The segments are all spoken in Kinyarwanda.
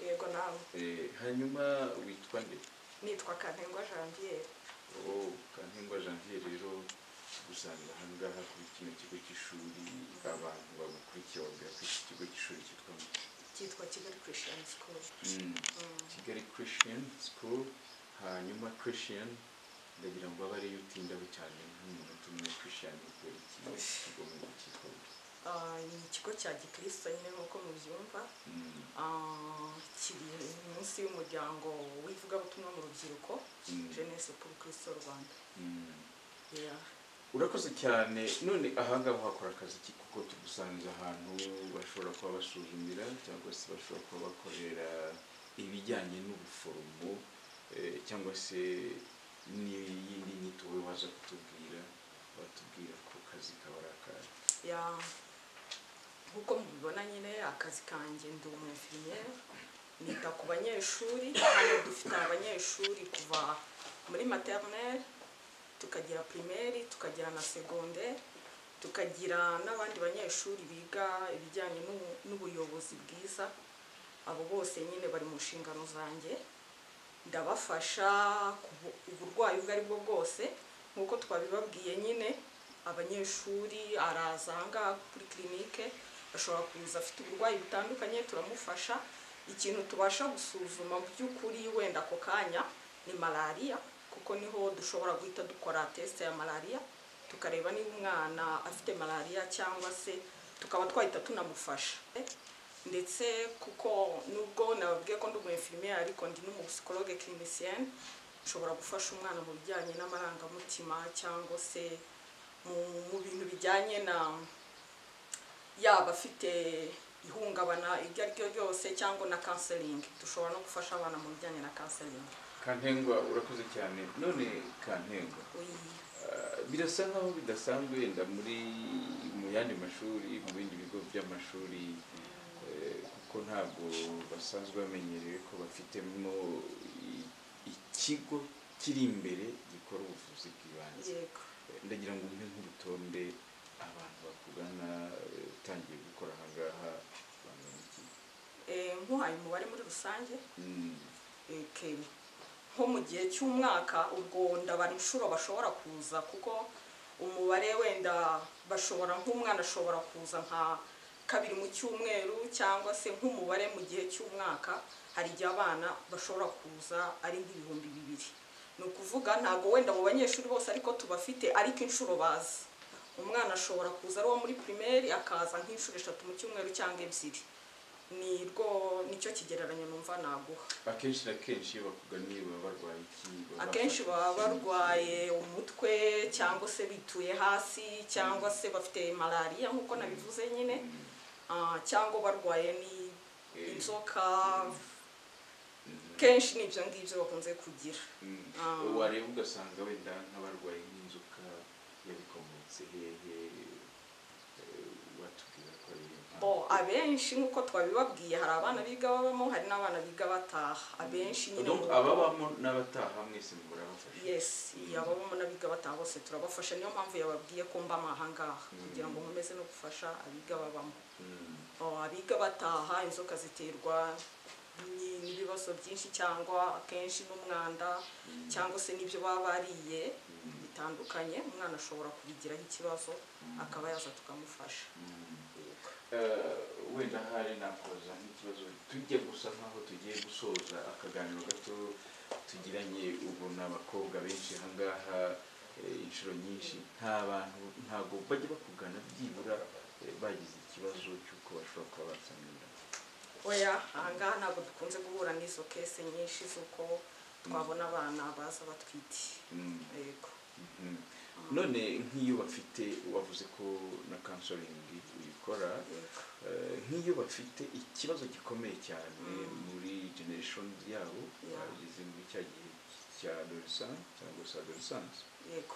iwabo Eh, hanyuma witwa nde nitwa kantengwa janviere oh kantengwa janvier rero usanga aha ngaha kuri kino kigo cy'ishuri abantu bagukurikiye babwira ko iki kigo cy'ishuri cyitwa ngo cyitwa kigali christian school Mm. Mm. kigali christian school hanyuma christian ndagira ngo abe ariyo utindaho cyane nk'umuntu umwe christian ukora iki kigo mu cyitwa ngo Ah, ni ikigo cya gikristo nyine nk'uko mubyumva Mm. Ah, kiri munsi y'umuryango w'ivugabutumwa mu rubyiruko Mm. jeunesse pour christo rwanda Mm. Yeah. urakoze cyane none ahangaha hakora akazi ki kuko tugusanze ahantu bashobora kuba basuzumira cyangwa se bashobora kuba bakorera ibijyanye n'ubuforomo eh, cyangwa se n'iyindi nyito we waza kutubwira batubwira ko akazi kaba ari akazi ya nk'uko mubibona nyine akazi kanjye ndi umwefimiyeri nita ku banyeshuri hano dufite abanyeshuri kuva muri materineri tukagira pirimeri tukagira na segonderi tukagira n'abandi banyeshuri biga ibijyanye n'ubu- n'ubuyobozi bwiza abo bose nyine bari mu nshingano zanjye ndabafasha ku bu- uburwayi ubwo ari bwo bwose nk'uko twabibabwiye nyine abanyeshuri araza ahangaha kuri kirinike ashobora kuza afite uburwayi butandukanye turamufasha ikintu tubasha gusuzuma mu by'ukuri wenda ako kanya ni malariya kuko niho dushobora guhita dukora tesite ya malariya tukareba niba umwana afite malariya cyangwa se tukaba twahita tunamufasha ndetse kuko nubwo nababwiye ko ndi umwefirimiye ariko ndi n'umusikologe clinicien nshobora gufasha umwana mu bijyanye n'amarangamutima cyangwa se mu, mu bintu bijyanye na yaba afite ihungabana iryo ari ryo ryose cyangwa na counseling dushobora no gufasha abana mu bijyanye na counseling kantengwa urakoze cyane none kantengwa Uyi. Ah, birasa nkaho bidasanzwe wenda muri mu yandi mashuri mu bindi bigo by'amashuri eh, kuko ntabwo basanzwe bamenyereye ko bafitemo i- ikigo kiri imbere gikora ubuvuzi bw'ibanze yego Eh, ndagira ngo umpe nk'urutonde abantu bakugana eh, utangiye gukora ahangaha bangana iki Eh, nk'uhaye umubare muri rusange Mm, eke nko mu gihe cy'umwaka ubwo ndabara inshuro bashobora kuza kuko umubare wenda bashobora nk'umwana ashobora kuza nka kabiri mu cyumweru cyangwa se nk'umubare mu gihe cy'umwaka hari igihe abana bashobora kuza ari nk'ibihumbi bibiri ni ukuvuga ntabwo wenda mu banyeshuri bose ariko tubafite ariko inshuro bazi umwana ashobora kuza ari uwo muri pirimeri akaza nk'inshuro eshatu mu cyumweru cyangwa ebyiri ni rwo nicyo kigereranyo numva naguha akenshi na kenshi iyo bakuganiye baba barwaye iki Baba akenshi bafite baba iki? barwaye umutwe cyangwa se bituye hasi cyangwa se bafite malariya nk'uko nabivuze nyine Mm, Ah, cyangwa barwaye ni Eh. inzoka mm. kenshi ni ibyo ngibyo bakunze kugira Mm. Ah. wareba ugasanga wenda nk'abarwayi n'inzoka yabikomotse hehe eh, watubwira ko ari impamvu. bo abenshi nk'uko twabibabwiye hari abana biga babamo hari n'abana biga bataha abenshi nyine Donc, mu- ababamo n'abataha mwese murabafasha yes ababamo n'abiga bataha bose turabafasha niyo mpamvu yababwiye ko mbamo aha ngaha kugira ngo nkomeze no gufasha abiga babamo Mm. Oh, abiga bataha inzoka ziterwa ni- n'ibibazo byinshi cyangwa akenshi n'umwanda cyangwa se n'ibyo baba bariye bitandukanye umwana ashobora kubigiraho ikibazo akaba yaza tukamufasha Mm. Eh, wenda hari nakoza nk'ikibazo tujye gusa nkaho tugiye gusoza akaganiro gato tugiranye ubu ni abakobwa benshi ahangaha eh, inshuro nyinshi nta bantu ntabwo bajya bakugana byibura eh, bagize ikibazo cy'uko bashobora kuba basamira oya ahangaha ntabwo dukunze guhura n'izo kese nyinshi z'uko twabona abana baza batwite Mm. yego Mhm. none nk'iyo bafite wavuze ko na kansoringi uyikora yego eh, nk'iyo bafite ikibazo gikomeye cyane Mm. muri generation yabo Yeah. bageze muri cya gihe cya adolescence cyangwa se adolescence yego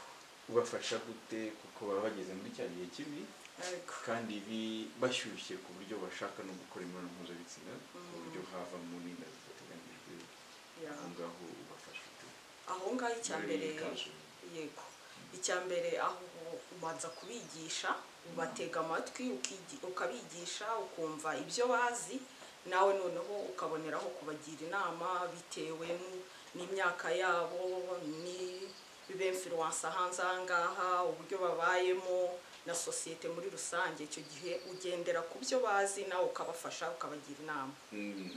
ubafasha gute kuko baba bageze muri cya gihe kibi yego kandi bi- bashyushye ku buryo bashaka no gukora imibonano mpuzabitsina ku buryo havamo n'inda zitateganyijwe Yeah. aho ngaho ubafasha ute aho ngaho icya Muri mbere counseling. yego icya mbere aho ubanza kubigisha ubatega amatwi uki- ukabigisha ukumva ibyo bazi nawe noneho ukaboneraho kubagira inama bitewe n'u- n'imyaka yabo n'ibemfiruwansa hanze aha ngaha uburyo babayemo na sosiyete muri rusange icyo gihe ugendera ku byo bazi nawe ukabafasha ukabagira inama Mm,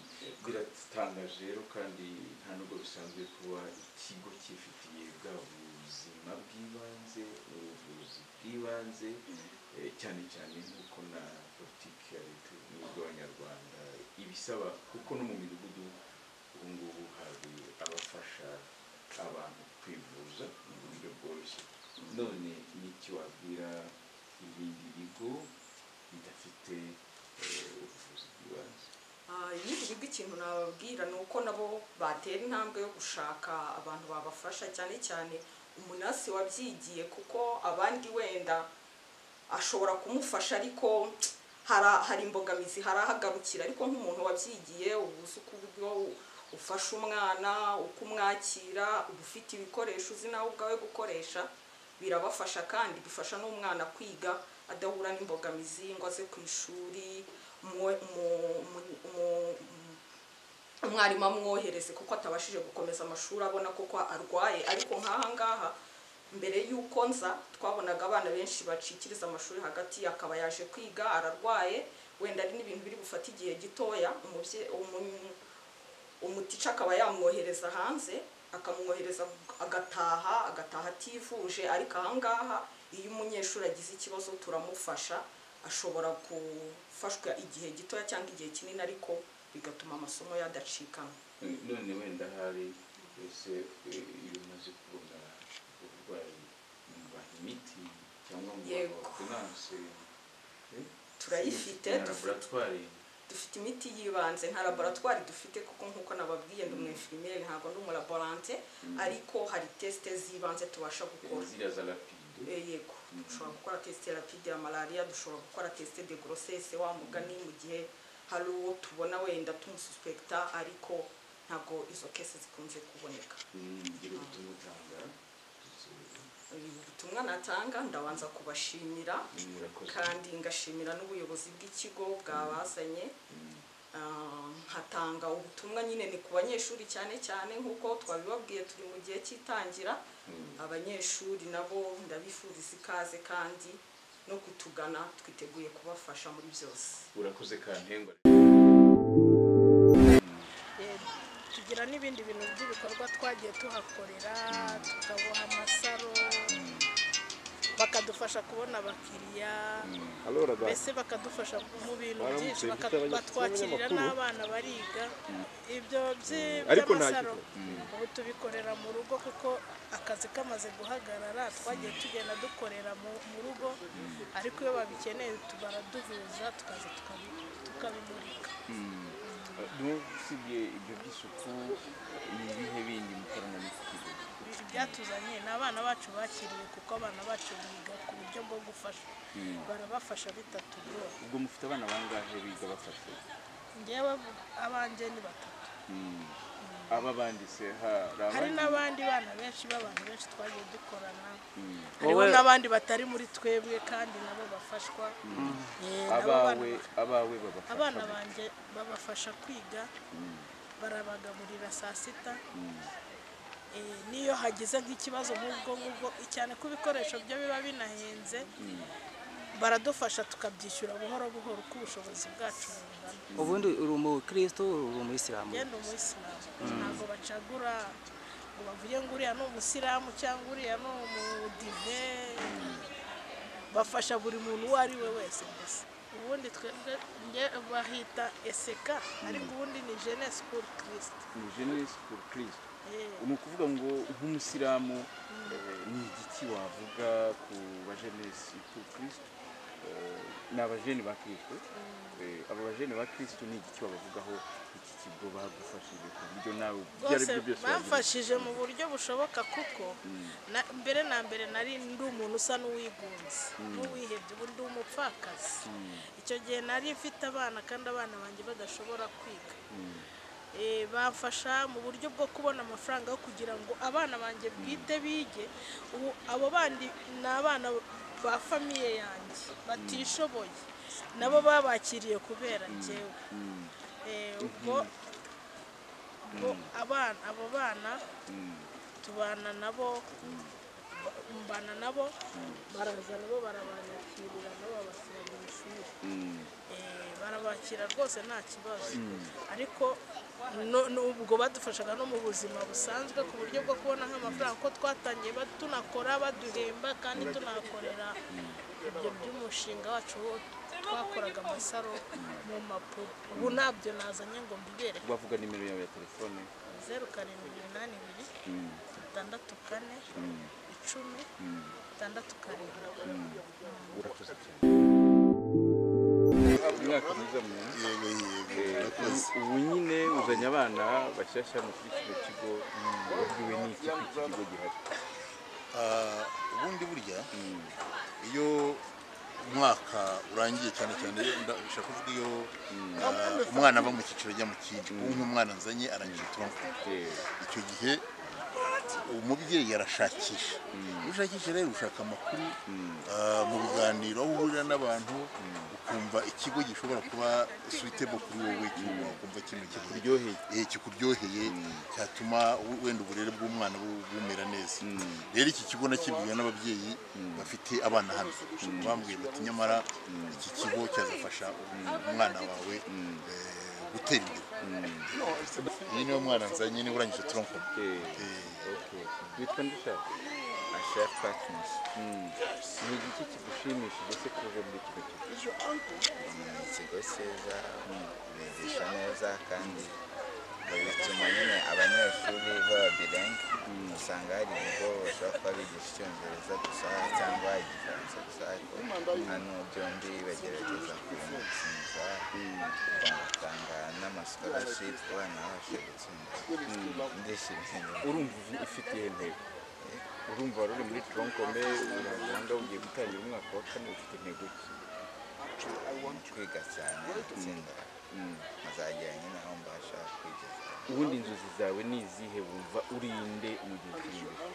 biratangaje rero kandi nta nubwo bisanzwe kuba ikigo cyifitiye bwa buzima bw'ibanze ubuvuzi bw'ibanze eh, cyane cyane nk'uko na politiki ya leta n'ubw'abanyarwanda ibisaba kuko no mu midugudu ubu ngubu hari abafasha abantu kwivuza mu buryo bworoshye none ni iki wabwira ibindi bigo bidafite eh, ubuvuzi bw'ibanze Ah, ibindi bigo ikintu nababwira ni uko nabo batera intambwe yo gushaka abantu babafasha cyane cyane umunasi wabyigiye kuko abandi wenda ashobora kumufasha ariko hara- hari imbogamizi hari ahagarukira ariko nk'umuntu wabyigiye uba uzi uko uburyo ufasha umwana uko umwakira uba ufite ibikoresho uzi nawe ubwawe gukoresha birabafasha kandi bifasha n'umwana kwiga adahura n'imbogamizi ngo aze ku ishuri umwe- umu- umu- umu- umwarimu amwohereze kuko atabashije gukomeza amashuri abona koko arwaye ariko nk'aha ngaha mbere y'uko nza twabonaga abana benshi bacikiriza amashuri hagati akaba yaje kwiga ararwaye wenda ari n'ibintu biri bufate igihe gitoya umubye- umu- umutica akaba yamwohereza hanze akamwohereza agataha agataha ativuje ariko ahangaha iyo umunyeshuri agize ikibazo turamufasha ashobora gufashwa igihe gitoya cyangwa igihe kinini ariko bigatuma amasomo yadacikana none wenda hari ese iyo umaze kubona uburwayi mubaha imiti cyangwa mubaha Yego. ordinance eh? Turayifite, Na dufite. laboratwari dufite imiti y'ibanze nta laboratwari dufite kuko nk'uko nababwiye ndi umu infirmiere ntabwo ndi umulaborante ariko hari tesite z'ibanze tubasha gukora ziriya za rapide Eh, yego dushobora gukora tesite rapide ya malariya dushobora gukora tesite de grossesse wa mugani mu gihe hari uwo tubona wenda tumususpekita ariko ntabwo izo kese zikunze kuboneka ngira ubutumwa utanga Ubu butumwa natanga ndabanza kubashimira murakoze kandi ngashimira n'ubuyobozi bw'ikigo bwabazanye Mm, Ah, nkatanga ubutumwa nyine ni ku banyeshuri cyane cyane nk'uko twabibabwiye turi mu gihe cy'itangira mm. abanyeshuri nabo ndabifuriza ikaze kandi no kutugana twiteguye kubafasha muri byose urakoze kantengwa Yego. tugira n'ibindi bintu by'ibikorwa twagiye tuhakorera tukaboha amasaro bakadufasha kubona abakiriya Allora dai, mbese bakadufasha mu bintu Baramutse byinshi bita baka- abanyamakuru batwakirira b'abanyamakuru. n'abana bariga ibyo by'i- Ariko nta by'amasaro gito. ubu tubikorera mu rugo kuko akazi kamaze guhagarara twagiye tugenda dukorera mu- mu rugo ariko iyo babikeneye baraduhuza tukaza tukabi- tukabimurika n'ubu usibye ibyo by'isuku ni ibihe bindi mukorana n'ikigo ibyatuzanye ni abana bacu bakiriye kuko abana bacu biga ku buryo bwo gufasha barabafasha bitatugora ubwo mufite abana bangahe biga bafashe ngewe abanjye ni batatu Mm. aba banditse hari hari abandi n'abandi bana benshi b'abantu benshi twagiye dukorana Mm. hariho n'abandi batari muri twebwe kandi nabo bafashwa Eh, nabo abawe bana- abawe babafasha abana mu- banjye babafasha kwiga barabagaburira saa sita Eh, n'iyo hagize nk'ikibazo nk'ubwo ngubwo cyane ko ibikoresho byo biba binahenze baradufasha tukabyishyura buhoro buhoro uko ubushobozi bwacu bungana ubundi uri umukristo uri umuyisilamu ngenda umuyisilamu ntabwo bacagura ngo bavuge ngo uriya ni umusilamu cyangwa uriya ni umudive bafasha buri muntu uwo ari we wese mbese ubundi twebwe nge- bahita eseka ariko ubundi ni jenesi kuri kirisite ni jeunesse pour christ ni ukuvuga ngo nk'umusilamu eh, ni igiki wavuga ku ba jeunesse pour christ Eh, ni abajeni ba kristo Eh, aba bajeni ba kristo ni igiki babavugaho iki kigo bagufashije ku buryo nawe ibyo ari rwose byo byose wagira- bamfashije mu buryo bushoboka kuko na- mbere na mbere nari ndi umuntu usa n'uwigunze n'uwihebye ubu ndi umupfakazi icyo gihe nari mfite abana kandi abana banjye badashobora kwiga Eh, bamfasha mu buryo bwo kubona amafaranga yo kugira ngo abana banjye bwite bige ubu abo bandi ni abana ba famiye yanjye batishoboye nabo babakiriye kubera njyewe Eh, ubwo ubwo abana abo bana tubana nabo ba- mbana nabo baraza nabo barabakirira nabo babashyira mu ishuri Eh, barabakira rwose nta kibazo ariko no- no- ubwo badufashaga no mu buzima busanzwe ku buryo bwo kubona nk'amafaranga ko twatangiye ba- tunakora baduhemba kandi tunakorera ibyo by'umushinga wacu wo twakoraga amasaro mu mpapuro ubu ntabyo nazanye ngo mbibereke bavuga nimero yawe ya telefone zeru karindwi iminani ibiri itandatu kane icumi itandatu karindwi urakoze cyane umwaka mwiza mwiza ubu nyine uzanye abana bashyashya mu kuri kino kigo wabwiwe n'iki ko iki kigo gihari Ah, ubundi burya iyo umwaka urangiye cyane cyane nda- ushaka kuvuga iyo ah, umwana ava mu cyiciro ajya mu kindi ubu nk'umwana nzanye arangije turamufata Eh, icyo gihe umubyeyi arashakisha iyo ushakisha rero ushaka amakuru ah, mu biganiro aho uhurira n'abantu ukumva ikigo gishobora kuba suitable kuri wowe cyangwa ukumva kintu kuryoheye eh, kikuryoheye cyatuma u- wenda uburere bw'umwana bu- bumera neza rero iki kigo nakibwiwe n'ababyeyi bafite abana hano bambwiye bati nyamara iki kigo cyazafasha umwana wawe eh, gutera imbere iyi niyo mwana nzanye niba urangije turonkoma Eh, okay. witwa nde ushaka Ashef Patmos. ni igiki kigushimishije se kuza muri kino kigo Ni ikigo cyiza bigisha neza kandi bituma nyine abanyeshuri baba birenga usanga hari ibigo bashobora kuba bigisha icyongereza gusa cyangwa igifaransa gusa ariko hano byombi bagerageza kubimutsindira batanga n'amasukolashipu abana babasha gutsinda ndishimye urumva uzi- ufite iyihe ntego urumva wari uri muri tronkome urahanga ugiye gutangira umwaka wa kane ufite intego ki kwiga cyane gutsinda nkazagera nyine aho mbasha kwigeza ubundi inzozi zawe ni izihe wumva urinde mu gihe kiri imbere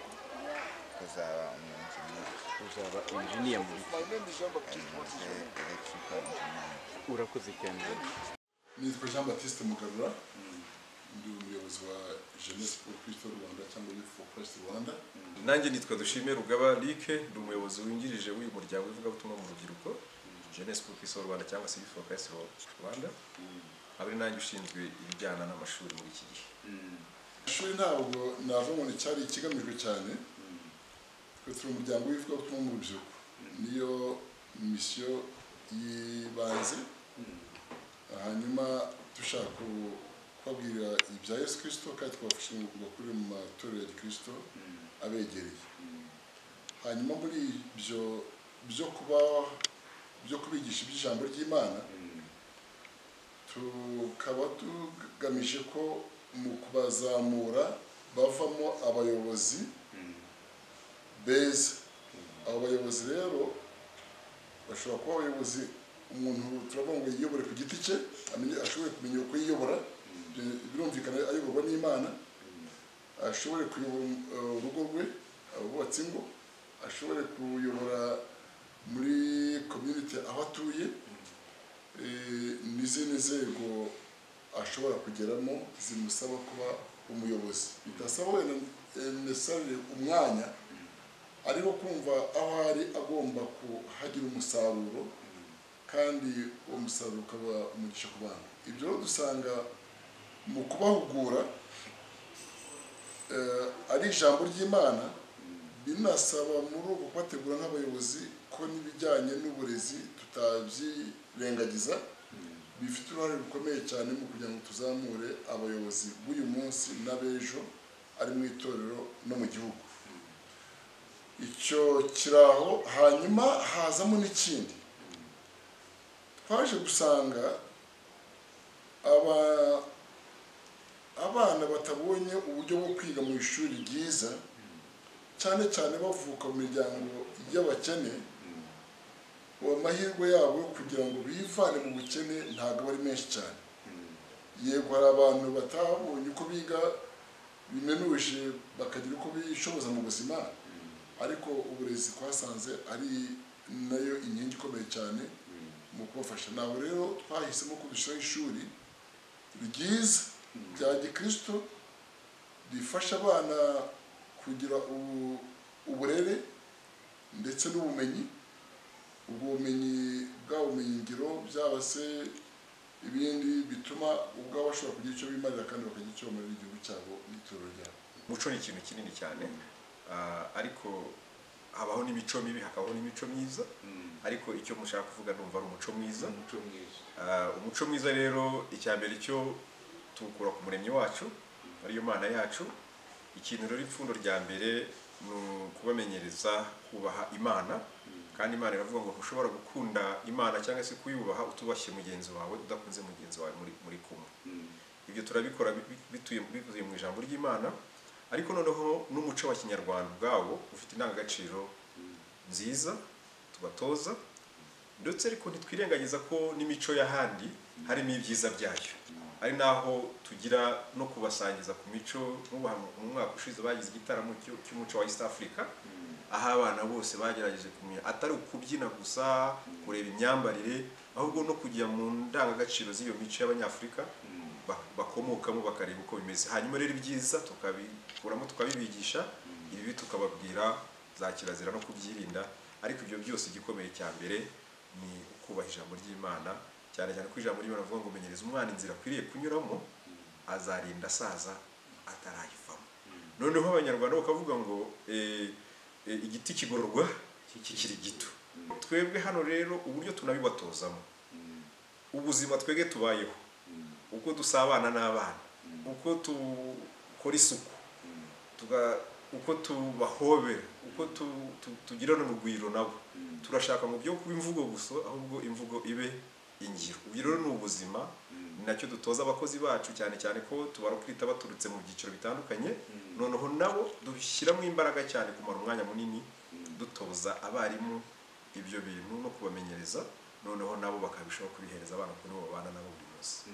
kuzaba umunjiniyeri uzaba injiniya mu biki electrical engineer urakoze cyane nitwa jean baptiste mugarura ndi umuyobozi wa jeunesse pour christ rwanda cyangwa youth for christ rwanda nanjye nitwa dushime rugaba like ndi umuyobozi wungirije w'uyu muryango w'ivugabutumwa mu rubyiruko jeunesse pour Christ au rwanda cyangwa se youth for Christ au rwanda aba ari nanjye ushinzwe ibijyana n'amashuri muri iki gihe ishuri ntabwo navuga ngo cyari ikigamijwe cyane twe turi umuryango w'ivugabutumwa mu rubyiruko niyo misiyo y'ibanze hanyuma dushaka kubabwira ibya yesu kirisito kandi twabafasha ngo bakurire mu matorero ya kirisito abegereye hanyuma muri ibyo byo kuba byo kubigisha iby'ijambo ry'imana tukaba tugamije ko mu kubazamura bavamo abayobozi beza abo bayobozi rero bashobora kuba abayobozi umuntu turavuga ngo yiyobore ku giti cye amenye ashobore kumenya uko yiyobora bi- birumvikana ayoborwa n'imana ashobore kuyobora uh, urugo rwe abubatse ingo ashobore kuyobora muri community aho atuye eh, n'izindi nzego ashobora kugeramo zimusaba kuba umuyobozi bidasaba wenda eh, necessarily umwanya ariko kumva aho ari agomba kuhagira umusaruro kandi uwo musaruro ukaba umugisha ku bantu ibyo rero dusanga mu kubahugura eh, ari ijambo ry'imana binasaba muri ubu kubategura nk'abayobozi ko n'ibijyanye n'uburezi tutabyirengagiza bifite uruhare rukomeye cyane mu kugira ngo tuzamure abayobozi b'uyu munsi n'ab'ejo ari mu itorero no mu gihugu icyo kiraho hanyuma hazamo n'ikindi twaje gusanga aba abana batabonye uburyo bwo kwiga mu ishuri ryiza cyane cyane bavuka mu miryango y'abakene uwo mahirwe yabo yo kugira ngo bivane mu bukene ntabwo aba ari menshi cyane yego hari abantu batabonye uko biga bimenuje bakagira uko bishoboza mu buzima ariko uburezi twasanze ari nayo inkingi ikomeye cyane mu kubafasha ntabwo rero twahisemo ko dushyiraho ishuri ryiza rya gikristo rifasha abana kugira ubu- uburere ndetse n'ubumenyi ubwo bumenyi bwa bumenyingiro byaba se ibindi bituma ubwabo bashobora kugira icyo bimarira kandi bakagira icyo bamarira igihugu cyabo n'itorero ryabo umuco ni ikintu kinini cyane Ah, ariko habaho n'imico mibi hakabaho n'imico myiza ariko icyo mushaka kuvuga numva ari umuco mwiza umuco mwiza Ah, umuco mwiza rero icya mbere cyo tuwukura ku muremyi wacu ariyo mana yacu ikintu rero ipfundo rya mbere ni ukubamenyereza kubaha imana kandi imana iravuga ngo ntushobora gukunda imana cyangwa se kuyubaha utubashye mugenzi wawe udakunze mugenzi wawe muri, muri kumwe ibyo turabikora bi- bi- bituye bivuye mu ijambo ry'imana ariko noneho n'umuco wa kinyarwanda ubwawo ufite indangagaciro nziza tubatoza ndetse ariko ntitwirengagiza ko n'imico y'ahandi harimo ibyiza byayo ari naho tugira no kubasangiza ku mico nk'ubu hano mu mwaka ushize bagize igitaramo cyo- cy'umuco wa East Africa aho abana bose bagerageje kumenya atari ukubyina gusa kureba imyambarire ahubwo no kujya mu ndangagaciro z'iyo mico y'abanyafurika ba- bakomokamo bakareba uko bimeze hanyuma rero ibyiza tukabikuramo tukabibigisha ibibi tukababwira za kirazira no kubyirinda ariko ibyo byose igikomeye cya mbere ni ukubaha ijambo ry'imana cyane cyane ko ijambo ry'imana rivuga ngo menyereza umwana inzira akwiriye kunyuramo azarinda asaza atarayivamo noneho abanyarwanda bakavuga ngo eh, eh, igiti kigororwa kikiri gito twebwe hano rero uburyo tunabibatozamo ubuzima twebwe tubayeho uko dusabana n'abana uko dukora isuku tuga- uko tubahobera uko tu- tu- tugirana urugwiro nabo turashaka mu byo kuba imvugo gusa ahubwo imvugo ibe ingiro ubu rero ni ubuzima ni nacyo dutoza abakozi bacu cyane cyane ko tubarukirita baturutse mu byiciro bitandukanye noneho nabo dushyiramo imbaraga cyane kumara umwanya munini dutoza abarimu ibyo bintu no kubamenyereza noneho nabo bakabishaho kubihereza abana kuko nibo babana nabo buri munsi